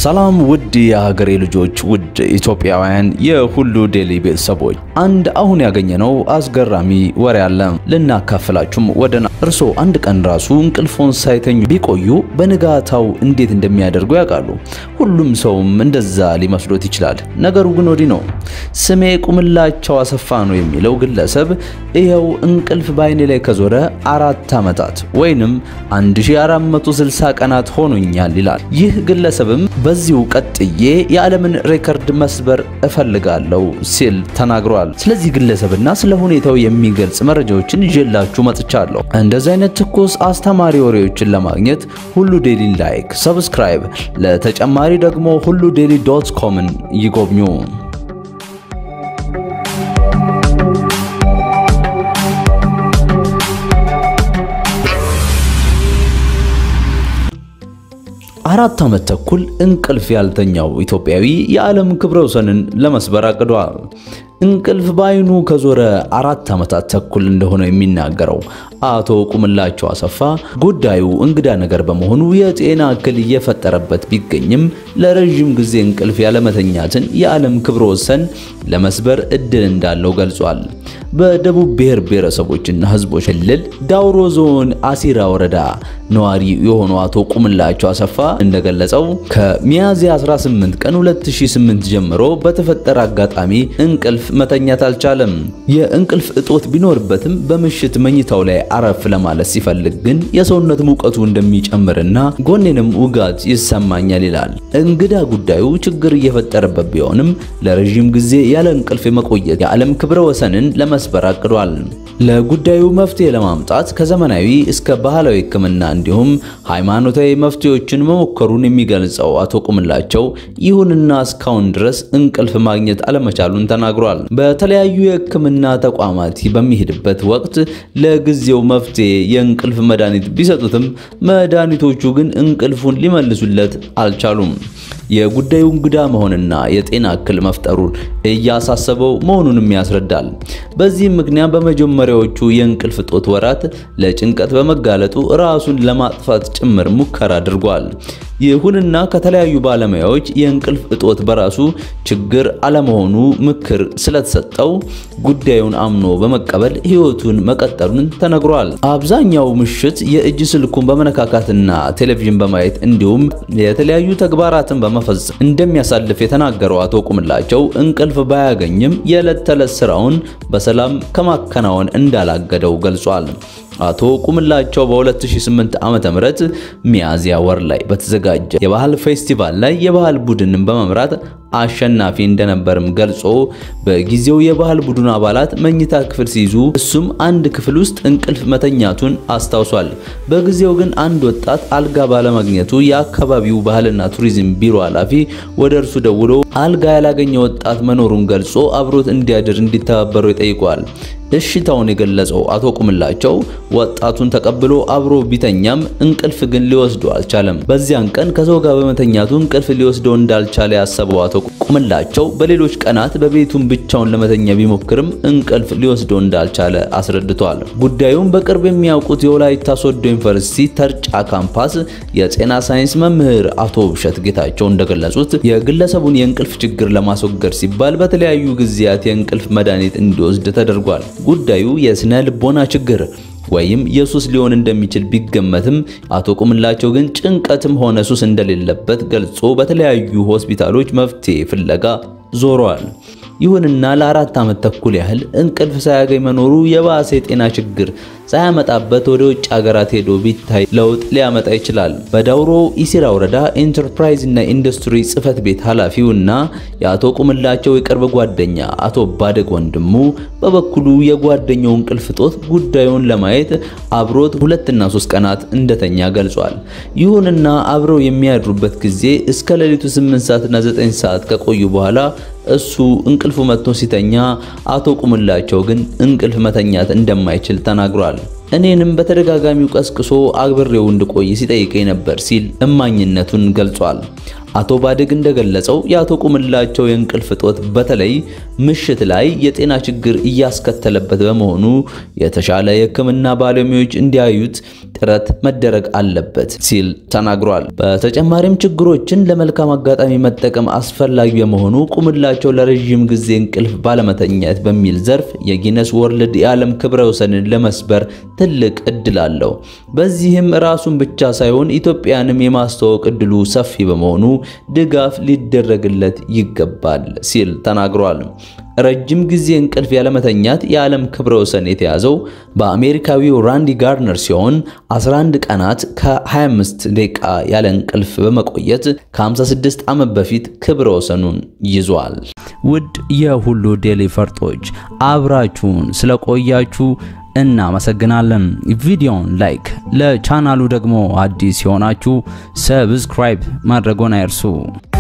ሰላም ውድ የሀገሬ ልጆች፣ ውድ ኢትዮጵያውያን፣ የሁሉ ዴሊ ቤተሰቦች፣ አንድ አሁን ያገኘነው አስገራሚ ወሬ አለ ልናካፍላችሁም ወደና። እርስዎ አንድ ቀን ራሱ እንቅልፎን ሳይተኙ ቢቆዩ በንጋታው እንዴት እንደሚያደርጉ ያውቃሉ? ሁሉም ሰውም እንደዛ ሊመስሎት ይችላል። ነገሩ ግን ወዲህ ነው። ስሜ ቁምላቸው አሰፋ ነው የሚለው ግለሰብ ይኸው እንቅልፍ በአይኔ ላይ ከዞረ አራት ዓመታት ወይንም 1460 ቀናት ሆኖኛል ይላል። ይህ ግለሰብም በዚሁ ቀጥዬ የዓለምን ሬከርድ መስበር እፈልጋለሁ ሲል ተናግሯል። ስለዚህ ግለሰብና ስለ ሁኔታው የሚገልጽ መረጃዎችን ይዤላችሁ መጥቻለሁ። እንደዚህ አይነት ትኩስ አስተማሪ ወሬዎችን ለማግኘት ሁሉ ዴሊ ላይክ፣ ሰብስክራይብ፣ ለተጨማሪ ደግሞ ሁሉ ዴሊ ዶት ኮምን ይጎብኙ። አራት ዓመት ተኩል እንቅልፍ ያልተኛው ኢትዮጵያዊ የዓለም ክብረ ወሰንን ለመስበር አቅዷል። እንቅልፍ በአይኑ ከዞረ አራት ዓመታት ተኩል እንደሆነ የሚናገረው አቶ ቁምላቸው አሰፋ ጉዳዩ እንግዳ ነገር በመሆኑ የጤና እክል እየፈጠረበት ቢገኝም ለረዥም ጊዜ እንቅልፍ ያለመተኛትን የዓለም ክብረ ወሰን ለመስበር እድል እንዳለው ገልጿል። በደቡብ ብሔር ብሔረሰቦችና ሕዝቦች ክልል ዳውሮ ዞን አሲራ ወረዳ ነዋሪ የሆኑ አቶ ቁምላቸው አሰፋ እንደገለጸው ከሚያዝያ 18 ቀን 2008 ጀምሮ በተፈጠረ አጋጣሚ እንቅልፍ መተኛት አልቻለም። የእንቅልፍ እጦት ቢኖርበትም በምሽት መኝታው ላይ አረፍ ለማለት ሲፈልግ ግን የሰውነት ሙቀቱ እንደሚጨምርና ጎኔንም ውጋት ይሰማኛል ይላል። እንግዳ ጉዳዩ ችግር እየፈጠረበት ቢሆንም ለረዥም ጊዜ ያለ እንቅልፍ የመቆየት የዓለም ክብረ ወሰንን ለመስበር አቅዷል። ለጉዳዩ መፍትሄ ለማምጣት ከዘመናዊ እስከ ባህላዊ ሕክምና እንዲሁም ሃይማኖታዊ መፍትሄዎችን መሞከሩን የሚገልጸው አቶ ቁምላቸው ይሁንና እስካሁን ድረስ እንቅልፍ ማግኘት አለመቻሉን ተናግሯል። በተለያዩ የሕክምና ተቋማት በሚሄድበት ወቅት ለጊዜው መፍትሄ የእንቅልፍ መድኃኒት ቢሰጡትም መድኃኒቶቹ ግን እንቅልፉን ሊመልሱለት አልቻሉም። የጉዳዩ እንግዳ መሆንና የጤና እክል መፍጠሩን እያሳሰበው መሆኑንም ያስረዳል። በዚህም ምክንያት በመጀመሪያዎቹ የእንቅልፍ እጦት ወራት ለጭንቀት በመጋለጡ ራሱን ለማጥፋት ጭምር ሙከራ አድርጓል። ይሁንና ከተለያዩ ባለሙያዎች የእንቅልፍ እጦት በራሱ ችግር አለመሆኑ ምክር ስለተሰጠው ጉዳዩን አምኖ በመቀበል ሕይወቱን መቀጠሉን ተነግሯል። አብዛኛው ምሽት የእጅ ስልኩን በመነካካትና ቴሌቪዥን በማየት እንዲሁም የተለያዩ ተግባራትን በመፈጸም እንደሚያሳልፍ የተናገረው አቶ ቁምላቸው እንቅልፍ ባያገኝም የዕለት ተዕለት ስራውን በሰላም ከማከናወን እንዳላገደው ገልጿል። አቶ ቁምላቸው በ2008 ዓመተ ምህረት ሚያዝያ ወር ላይ በተዘጋጀ የባህል ፌስቲቫል ላይ የባህል ቡድንን በመምራት አሸናፊ እንደነበርም ገልጾ በጊዜው የባህል ቡድኑ አባላት መኝታ ክፍል ሲይዙ እሱም አንድ ክፍል ውስጥ እንቅልፍ መተኛቱን አስታውሷል። በጊዜው ግን አንድ ወጣት አልጋ ባለማግኘቱ የአካባቢው ባህልና ቱሪዝም ቢሮ ኃላፊ ወደ እርሱ ደውሎ አልጋ ያላገኘ ወጣት መኖሩን ገልጾ አብሮት እንዲያድር እንዲተባበረው ይጠይቀዋል። እሽታውን የገለጸው አቶ ቁምላቸው ወጣቱን ተቀብሎ አብሮ ቢተኛም እንቅልፍ ግን ሊወስደው አልቻለም። በዚያን ቀን ከሰው ጋር በመተኛቱ እንቅልፍ ሊወስደው እንዳልቻለ ያሰበው አቶ ቁምላቸው በሌሎች ቀናት በቤቱን ብቻውን ለመተኛ ቢሞክርም እንቅልፍ ሊወስደው እንዳልቻለ አስረድቷል። ጉዳዩን በቅርብ የሚያውቁት የወላይታ ሶዶ ዩኒቨርሲቲ ተርጫ ካምፓስ የጤና ሳይንስ መምህር አቶ ብሸት ጌታቸው እንደገለጹት የግለሰቡን የእንቅልፍ ችግር ለማስወገድ ሲባል በተለያዩ ጊዜያት የእንቅልፍ መድኃኒት እንዲወስድ ተደርጓል። ጉዳዩ የስነ ልቦና ችግር ወይም የሱስ ሊሆን እንደሚችል ቢገመትም አቶ ቁምላቸው ግን ጭንቀትም ሆነ ሱስ እንደሌለበት ገልጾ በተለያዩ ሆስፒታሎች መፍትሄ ፍለጋ ዞሯል። ይሁንና ለአራት ዓመት ተኩል ያህል እንቅልፍ ሳያገኝ መኖሩ የባሰ የጤና ችግር ሳያመጣበት ወደ ውጭ ሀገራት ሄዶ ቢታይ ለውጥ ሊያመጣ ይችላል። በዳውሮ ኢሲራ ወረዳ ኢንተርፕራይዝ እና ኢንዱስትሪ ጽህፈት ቤት ኃላፊውና የአቶ ቁምላቸው የቅርብ ጓደኛ አቶ ባደግ ወንድሙ በበኩሉ የጓደኛው እንቅልፍ እጦት ጉዳዩን ለማየት አብሮት ሁለትና ሶስት ቀናት እንደተኛ ገልጿል። ይሁንና አብረው የሚያድሩበት ጊዜ እስከ ሌሊቱ 8 ሰዓትና 9 ሰዓት ከቆዩ በኋላ እሱ እንቅልፉ መጥቶ ሲተኛ አቶ ቁምላቸው ግን እንቅልፍ መተኛት እንደማይችል ተናግሯል። እኔንም በተደጋጋሚው ቀስቅሶ አግብሬው እንድቆይ ሲጠይቀኝ ነበር ሲል እማኝነቱን ገልጿል። አቶ ባድግ እንደገለጸው የአቶ ቁምላቸው የእንቅልፍ እጦት በተለይ ምሽት ላይ የጤና ችግር እያስከተለበት በመሆኑ የተሻለ የሕክምና ባለሙያዎች እንዲያዩት ጥረት መደረግ አለበት ሲል ተናግሯል። በተጨማሪም ችግሮችን ለመልካም አጋጣሚ መጠቀም አስፈላጊ በመሆኑ ቁምላቸው ለረዥም ጊዜ እንቅልፍ ባለመተኛት በሚል ዘርፍ የጊነስ ወርልድ የዓለም ክብረ ወሰንን ለመስበር ትልቅ እድል አለው። በዚህም ራሱን ብቻ ሳይሆን ኢትዮጵያንም የማስተዋወቅ እድሉ ሰፊ በመሆኑ ድጋፍ ሊደረግለት ይገባል ሲል ተናግሯል። ረጅም ጊዜ እንቅልፍ ያለመተኛት የዓለም ክብረ ወሰን የተያዘው በአሜሪካዊው ራንዲ ጋርነር ሲሆን 11 ቀናት ከ25 ደቂቃ ያለ እንቅልፍ በመቆየት ከ56 ዓመት በፊት ክብረ ወሰኑን ይዟል። ውድ የሁሉ ዴይሊ ፈርጦች አብራችሁን ስለቆያችሁ እናመሰግናለን። ቪዲዮውን ላይክ፣ ለቻናሉ ደግሞ አዲስ የሆናችሁ ሰብስክራይብ ማድረጎን አይርሱ።